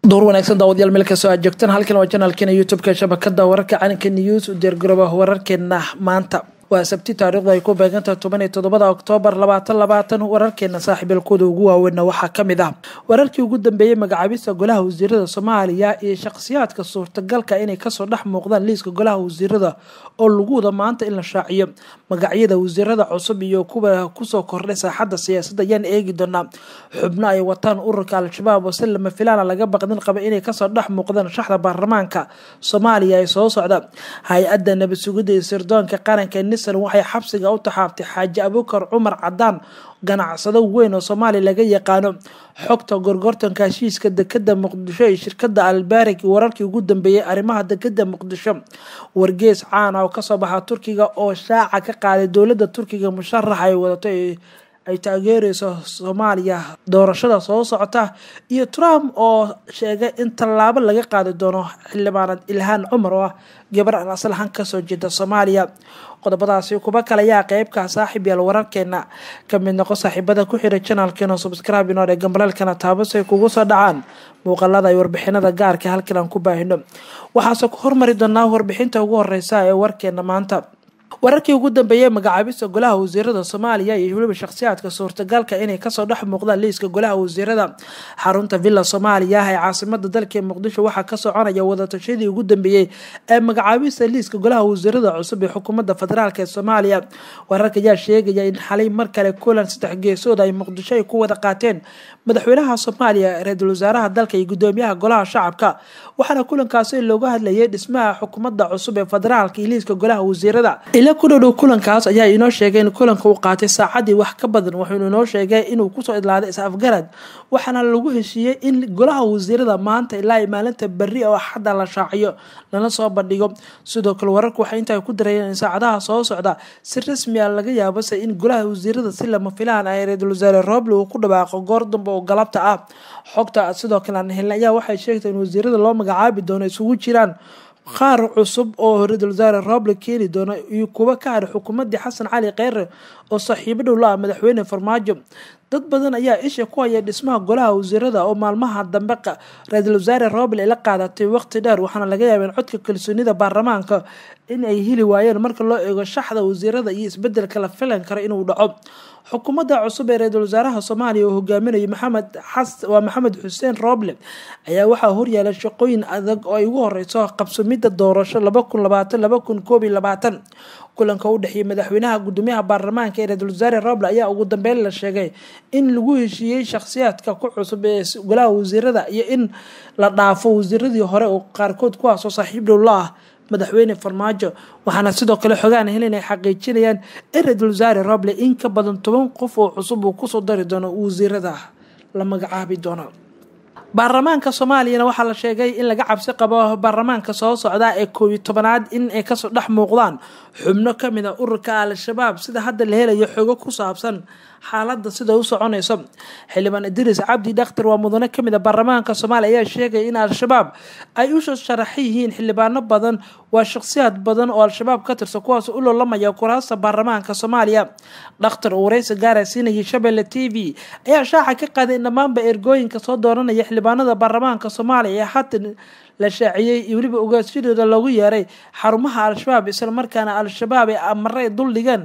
door wanaagsan daawadayaal meel kastoo aad joogtaan halkan waa janaalkeena youtube-ka shabakada wararka calanka news u diyaargarooba wararkeena maanta waa sabti taariikhdu ay ku beegantahay toban iyo toddobada oktoobar labaatan labaatan wararkeena saaxiibalkooda ugu waaweynna waxaa kamid ah wararkii ugu dambeeyey magacaabista golaha wasiirada soomaaliya iyo shakhsiyaadka suurtagalka inay kasoo dhex muuqdaan liiska golaha wasiirada oo lagu wada maanta in la shaaciyo magacyada wasiirada cusub iyo kuwa kusoo kordhay saaxadda siyaasadda ayaan eegi doonaa xubno ay wataan ururka al-shabaab oo si lama filaana laga baqdin qaba inay kasoo dhex muuqdaan shaxda baarlamaanka soomaaliya ee soo socda hay-adda nabad sugidda iyo sirdoonka qaranka nissan waxay xabsiga u taxaabtay xaaji abukar cumar cadaan ganacsado weyn oo soomaaliya laga yaqaano xogta gorgortanka heshiiska dekada muqdisho iyo shirkada albaarig wararkii ugu dambeeyey arrimaha dekada muqdisho wargees caana oo kasoo baxa turkiga oo shaaca ka qaaday dowlada turkiga musharax ay wadato ay taageereyso soomaaliya doorashada soo socota iyo trump oo sheegay in tallaabo laga qaadi doono xildhibaanad ilhaan cumar oo ah gabar aan aslahan kasoo jeeda soomaaliya qodobadaasi kuba kale ayaa qeybka saaxiib yaal wararkeena kamid noqo saaxiibada ku xira janaalkeena subscribe inoo dhe gambaleelkana taabasay kugu soo dhacaan muuqalada iyo warbixinada gaarka halkan aan ku baahino waxaase ku hormari doonaa warbixinta ugu horeysa ee warkeena maanta wararkii ugu dambeeyey magacaabista golaha wasiirada soomaaliya iyo weliba shakhsiyaadka suurtagalka inay kasoo dhex muuqdaan liiska golaha wasiirada xarunta villa soomaaliya ee caasimada dalka muqdisho waxaa ka soconaya wadatashadii ugu dambeeyey ee magacaabista liiska golaha wasiirada cusub ee xukuumadda federaalk ee soomaaliya wararka ayaa sheegaya in xalay mar kale kulan saddex geesood ay muqdisho ay ku wada qaateen madaxweynaha soomaaliya ra-iisul wasaaraha dalka iyo gudoomiyaha golaha shacabka waxaana kulankaasi looga hadlayay dhismaha xukuumadda cusub ee federaalka iyo liiska golaha wasiirada ila ku dhowdhow kulankaas ayaa inoo sheegay in kulanka uu qaatay saacadii wax ka badan wuxuuna inoo sheegay inuu kusoo idlaaday is-afgarad waxaana lagu heshiiyey in golaha wasiirada maanta ilaa maalinta berri oo axadda la shaaciyo lana soo bandhigo sidoo kale wararku waxay intaa ku darayeen in saacadaha soo socda si rasmi a laga yaabase in golaha wasiirada si lama filaan ay ra-iisul wasaare roble uu ku dhawaaqo goor dambe oo galabta ah xogta sidoo kale aan helna ayaa waxay sheegtay in wasiirada loo magacaabi doono isugu jiraan qaar cusub oo ra-iisul wasaare roble keeni doona iyo kuwa ka hadha xukuumadii xasan cali kheyre oo saaxiibo dhow la ah madaxweyne farmaajo dad badan ayaa isha ku haya dhismaha golaha wasiirada oo maalmaha dambe ra-iisul wasaare roble ay la qaadatay waqti dheer waxaana laga yaaba in codka kalsoonida baarlamaanka in ay heli waayeen marka loo eego shaxda wasiirada iyo isbedelka la filan karo inuu dhaco xukuumadda cusub ee ra-iisul wasaaraha soomaaliya oo hogaaminayo maxamed waa maxamed xuseen roble ayaa waxaa horyaala shaqooyin adag oo ay ugu horeyso qabsumidda doorasho laba kun labaatan laba kun koob iyo labaatan kulanka u dhexeeyay madaxweynaha gudoomiyaha baarlamaanka ee ra-iisul wasaare roble ayaa ugu dambeyn la sheegay in lagu heshiiyey shakhsiyaadka ku cusub ee golaha wasiirada iyo in la dhaafo wasiiradii hore oo qaarkood kuwaasoo saaxiib dhow la ah madaxweyne farmaajo waxaana sidoo kale xogaan helin ay xaqiijinayaan in ra-iisul wasaare roble in ka badan toban qof oo cusub uu kusoo dari doono wasiirada la magacaabi doono baarlamaanka soomaaliyana waxaa la sheegay in laga cabsi qabo baarlamaanka soo socda ee koob iyo tobanaad in ay kasoo dhex muuqdaan xubno kamid a ururka al-shabaab sida hadda la helayo xogo ku saabsan xaalada sida u soconayso xildhibaan idriis cabdi dhakhtar waa mudane kamid a baarlamaanka soomaaliya ayaa sheegaya in al-shabaab ay u sharaxan yihiin xildhibaano badan waa shakhsiyaad badan oo al-shabaab ka tirsan kuwaas u loolamaya kuraasta baarlamaanka soomaaliya dhakhtar uu wareysi gaara siinayay shabeelle t v ayaa shaaca ka qaaday in dhammaanba ergooyinka soo dooranaya xildhibaanada baarlamaanka soomaaliya ee haatan la shaaciyey iyo weliba ogaashadooda loogu yeeray xarumaha al-shabaab islamarkaana al-shabaab ee amare duldhigeen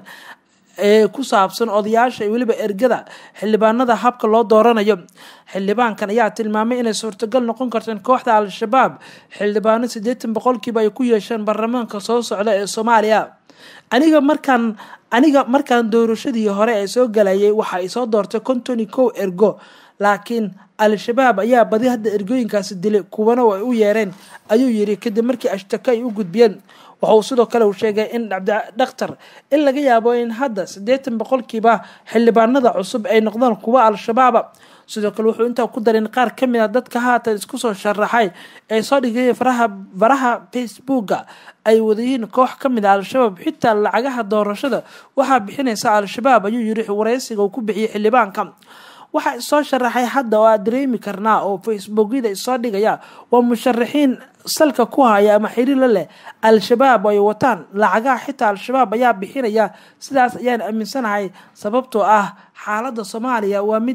ee ku saabsan odayaasha iyo weliba ergada xildhibaanada habka loo dooranayo xildhibaankan ayaa tilmaamay inay suurtagal noqon karto in kooxda al-shabaab xildhibaano siddeetan boqolkiiba ay ku yeesheen baarlamaanka soo socda ee soomaaliya aniga markaan aniga markaan doorashadii hore ee soo galayay waxa ay soo doortay kontoni kow ergo laakiin al-shabaab ayaa badi hadda ergooyinkaasi dilay kuwana ay u yeereen ayuu yiri kadib markii ashtaka ay u gudbiyeen waxa uu sidoo kale uu sheegay in dhakhtar in laga yaabo in hadda siddeetan boqolkiiba xildhibaanada cusub ay noqdaan kuwa al-shabaaba sidoo kale wuxuu intaa ku daray in qaar ka mid a dadka haatan isku soo sharaxay ee soo dhigay faraha faraha facebooka ay wadayihiin koox ka mid a al-shabaab xitaa lacagaha doorashada waxaa bixinaysa al-shabaab ayuu yiri wareysiga uu ku bixiyey xildhibaanka waxaa isoo sharaxay hadda oo aad dareemi karnaa oo facebookyada isoo dhigaya waa musharaxiin salka ku haya ama xiriirla leh al-shabaab ay wataan lacagaha xitaa al-shabaab ayaa bixinaya sidaas ayaan aaminsanahay sababtoo ah xaaladda soomaaliya waa mid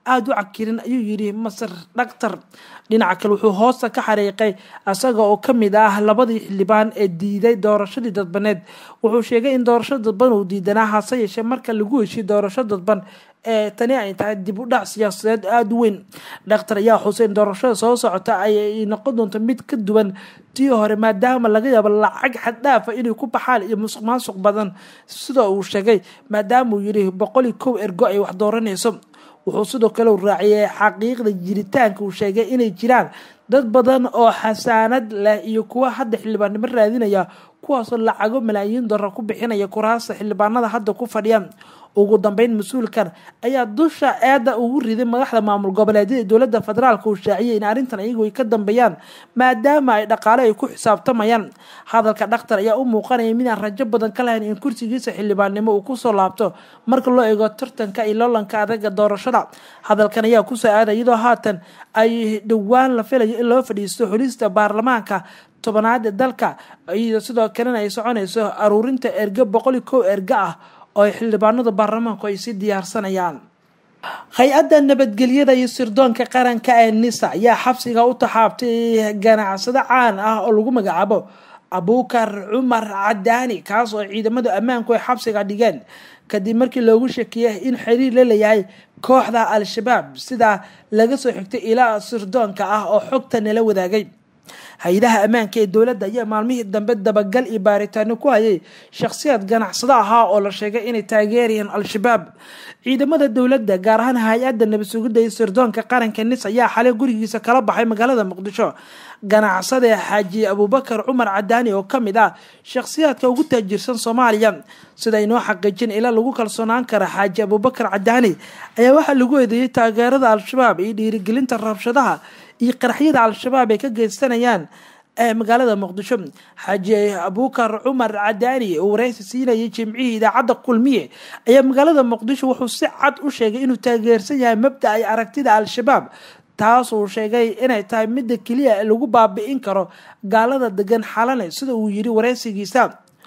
aada u cakirin ayuu yidhi masar dhaktar dhinaca kale wuxuu hoosta ka xariiqay isaga oo ka mid ah labadii xildhibaan ee diiday doorashadii dadbaneed wuxuu sheegay in doorasho dadban uu diidanaa hase yeeshee marka lagu heshiy doorasho dadban ee tani ay tahay dib u dhac siyaasadeed aada u weyn dhakhtar ayaa xusay in doorashada soo socota ay noqon doonto mid ka duwan tii hore maadaama laga yaabo lacag xaddhaafa inay ku baxaan iyo musuq maasuq badan sida uu sheegay maadaama uu yidhi boqol iyo kow ergo ay wax dooranayso wuxuu sidoo kale raaciyay xaqiiqda jiritaanka uu sheegay inay jiraan dad badan oo xasaanad leh iyo kuwa hadda xildhibaannimo raadinaya kuwaasoo lacago malaayiin dollar ku bixinaya kuraasta xildhibaanada hadda ku fadhiya ugu dambeyn mas-uulkan ayaa dusha eedda ugu riday madaxda maamul goboleedyada dowladda federaalk uu shaaciyay in arrintan iyagu ay ka dambeeyaan maadaama ay dhaqaale ay ku xisaabtamayaan hadalka dhakhtar ayaa u muuqanaya midaan rajo badan ka lahayn in kursigiisa xildhibaannimo uu kusoo laabto marka loo eego tartanka iyo loolanka adaga doorashada hadalkan ayaa kusoo aaday iyadoo haatan ay dhowaan la filayo in loo fadhiisto xulista baarlamaanka tobanaad ee dalka iyadoo sidoo kalena ay soconayso aruurinta erge boqol iyo kow erge ah oo ay xildhibaanada baarlamaanku ay si diyaarsanayaan hay-adda nabadgelyada iyo sirdoonka qaranka ee nisa ayaa xabsiga u taxaabtay ganacsado caan ah oo lagu magacaabo abuukar cumar cadaani kaas oo ciidamada ammaanku ay xabsiga dhigeen kadib markii loogu shakiyay in xiriir la leeyahay kooxda al-shabaab sidaa laga soo xigtay ilaa sirdoonka ah oo xogta nala wadaagay hay-adaha ammaanka ee dowladda ayaa maalmihii dambe dabagal iyo baaritaano ku hayay shakhsiyaad ganacsado ahaa oo la sheegay inay taageerayeen al-shabaab ciidamada dowladda gaar ahaan hay-adda nabad sugidda iyo sirdoonka qaranka nis ayaa xalay gurigiisa kala baxay magaalada muqdisho ganacsade xaaji abuubakar cumar cadaani oo ka mid ah shakhsiyaadka ugu taajirsan soomaaliya sida inoo xaqiijin ilaa lagu kalsoonaan kara xaaji abuubakar cadaani ayaa waxaa lagu eedeeyey taageerada al-shabaab iyo dhiirigelinta rabshadaha iyo qaraxyada al-shabaab ay ka geysanayaan ee magaalada muqdisho xaaji abuukar cumar cadaani oo wareysi siinayay jimcihii idaacadda kulmiye ayaa magaalada muqdisho wuxuu si cad u sheegay inuu taageersan yahay mabda ay aragtida al-shabaab taas uu sheegay inay tahay midda keliya lagu baabi'in karo gaalada degan xalane sida uu yidhi wareysigiisa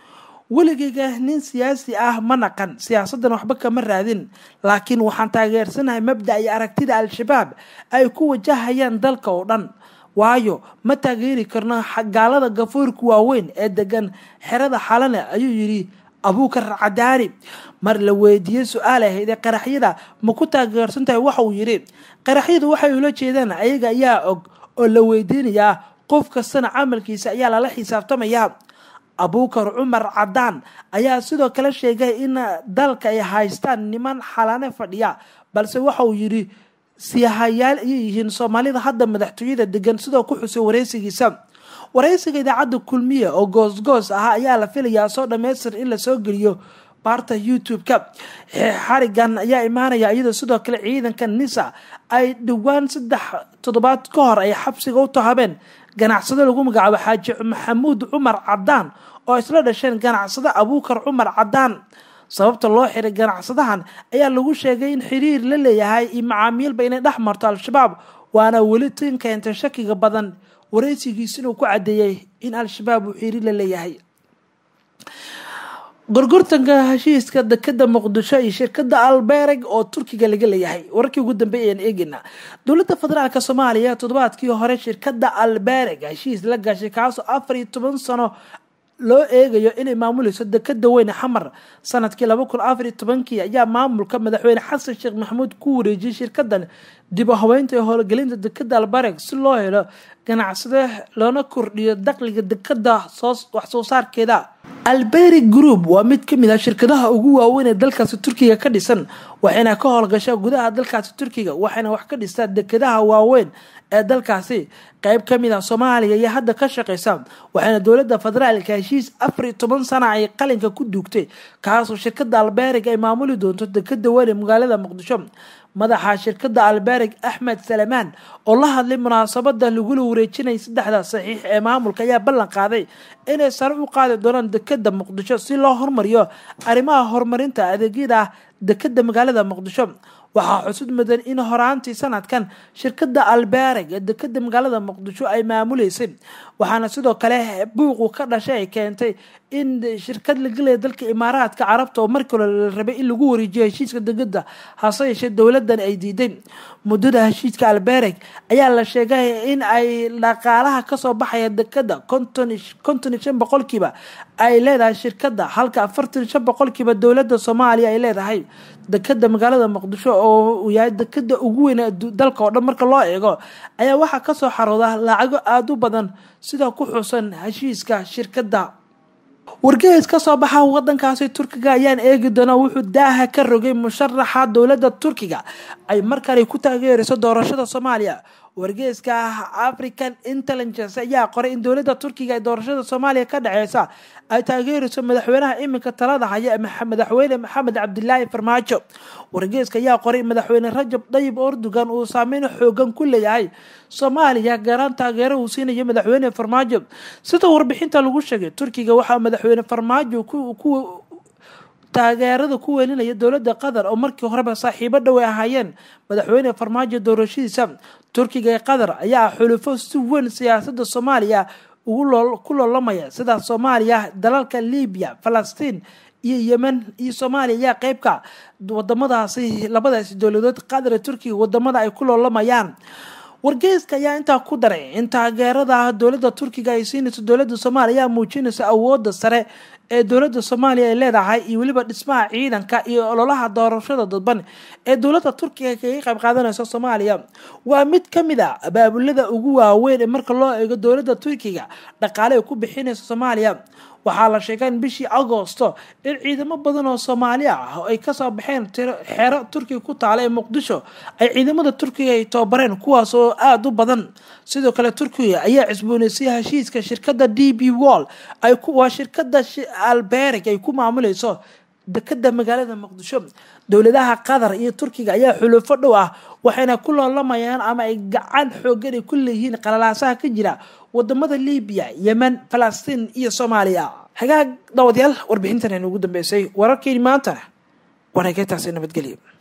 weligeyga nin siyaasi ah ma naqan siyaasaddan waxba kama raadin laakiin waxaan taageersanahay mabda ay aragtida al-shabaab ay ku wajahayaan dalka oo dhan waayo ma taageeri karno gaalada gafoorka waaweyn ee degan xerada xalane ayuu yidhi abuukar cadaani mar la weydiiyey su-aal ahayd ee qaraxyada ma ku taageersan tahay waxa uu yidhi qaraxyadu waxay ula jeedaan ayaga ayaa og oo la weydiinayaa qof kastana camalkiisa ayaa lala xisaabtamayaa abuukar cumar cadaan ayaa sidoo kale sheegay in dalka ay haystaan niman xalane fadhiya balse waxa uu yidhi siyahayaal ayay yihiin soomaalida hadda madaxtooyada degan sidoo ku xusay wareysigiisa wareysiga idaacadda kulmiye oo goosgoos ah ayaa la filayaa soo dhammaystir in lasoo geliyo baarta youtube-ka xarigan ayaa imaanaya iyadoo sidoo kale ciidanka nisa ay dhowaan saddex toddobaad ka hor ay xabsiga u tahabeen ganacsado lagu magacaabo xaaji maxamuud cumar cadaan oo isla dhasheen ganacsado abuukar cumar cadaan sababta loo xiray ganacsadahan ayaa lagu sheegay in xiriir la leeyahay iyo macaamiilba inay dhex marto al-shabaab waana weli tin keentay shakiga badan wareysigiis inuu ku caddeeyey in al-shabaab uu xiriir la leeyahay gorgortanka heshiiska dekada muqdisho iyo shirkada albereg oo turkiga laga leeyahay wararkii ugu dambeey ayaan eegeynaa dowladda federaalk soomaaliya toddobaadkii hore shirkada albereg heshiis la gashay kaasoo afar iyo toban sano loo eegayo inay maamuleyso dekada weyne xamar sanadkii laba kun afar iyo tobankii ayaa maamulka madaxweyne xasan sheekh maxamuud ku wareejiyay shirkadan dib u haweynta ee howlgelinta dekada albereg si loo helo ganacsade loona kordhiyo dakhliga dekada wax soo saarkeeda alberi group waa mid kamid ah shirkadaha ugu waaweyn ee dalkaasi turkiga ka dhisan waxayna ka howlgashaa gudaha dalkaasi turkiga waxayna wax ka dhistaa dekadaha waaweyn ee dalkaasi qeyb kamid ah soomaaliya iyo hadda ka shaqeysa waxayna dowladda federaalka heshiis afar iyo toban sana ay qalinka ku duugtay kaasoo shirkada alberig ay maamuli doonto dekada weyn ee magaalada muqdisho madaxa shirkada alberig axmed salamaan oo la hadlay munaasabada lagula wareejinayay saddexda saxiix ee maamulka ayaa ballan qaaday inay sare u qaadi doonaan dekada muqdisho si loo hormariyo arrimaha horumarinta adeegyada dekada magaalada muqdisho waxaa xusud mudan in horaantii sanadkan shirkada albereg ee dekada magaalada muqdisho ay maamuleysay waxaana sidoo kale buuqu ka dhashay ay keentay in shirkad la gelaya dalka imaaraadka carabta oo markii hore la rabay in lagu wareejiyo heshiiska degada hase yeeshee dowladan ay diiday muddada heshiiska albereg ayaa la sheegay in ay dhaqaalaha kasoo baxaya dekada konton iyo shan boqolkiiba ay leedahay shirkada halka afartan shan boqolkiiba dowlada soomaaliya ay leedahay dekada magaalada muqdisho oo uu yahay dekada ugu weyn dalka oo dhan marka loo eego ayaa waxaa kasoo xarooda lacago aada u badan sida ku xusan heshiiska shirkada wargeys ka soo baxa wadankaasi turkiga ayaan eegi doonaa wuxuu daaha ka rogay musharaxa dowladda turkiga ay markale ku taageerayso doorashada soomaaliya wargeyska african intelligence ayaa qoray in dowladda turkiga ee doorashada soomaaliya ka dhaceysa ay taageerayso madaxweynaha iminka talada haya madaxweyne maxamed cabdilaahi farmaajo wargeyska ayaa qoray in madaxweyne rajab dayib erdogan uu saameyn xoogan ku leeyahay soomaaliya gaaraan taageero uu siinayo madaxweyne farmaajo sida warbixinta lagu sheegay turkiga waxaa madaxweyne farmaajo ku taageerada ku weelinaya dowladda qatar oo markii horeba saaxiibo dhow ay ahaayeen madaxweyne farmaajo doorashadiisa turkiga ee qatar ayaa xulufo si weyn siyaasada soomaaliya ku loolamaya sida soomaaliya dalalka libiya falastiin iyo yemen iyo soomaaliya ayaa qeybka wadamadaasi labadaasi dowladood qatar ee turkiga wadamada ay ku loolamayaan wargeyska ayaa intaa ku daray in taageerada dowladda turkiga ay siinayso dowladda soomaaliya ayaa muujinaysa awooda sare ee dowladda soomaaliya ay leedahay iyo weliba dhismaha ciidanka iyo ololaha doorashada dadban ee dowladda turkiga kaga qayb qaadanaysa soomaaliya waa mid ka mid a abaabulada ugu waaweyn ee marka loo eego dowladda turkiga dhaqaale ay ku bixinaysa soomaaliya waxaa la sheegay in bishii agoosto in ciidamo badan oo soomaali ah ay kasoo baxeen xero turkiga ku taala ee muqdisho ay ciidamada turkiga ay tababareen kuwaas oo aada u badan sidoo kale turkiga ayaa cisbooneysay heshiiska shirkada d b wall waa shirkada alberig ay ku maamuleyso dekada magaalada muqdisho dowladaha qatar iyo turkiga ayaa xulufo dhow ah waxayna ku loolamayaan ama ay gacan xoogan ay ku leeyihiin qalalaasaha ka jira wadamada libiya yemen falastiin iyo soomaaliya hagaag daawadayaal warbixintan aynu ugu dambeysay wararkeeni maantana wareegeytaasi nabadgelyo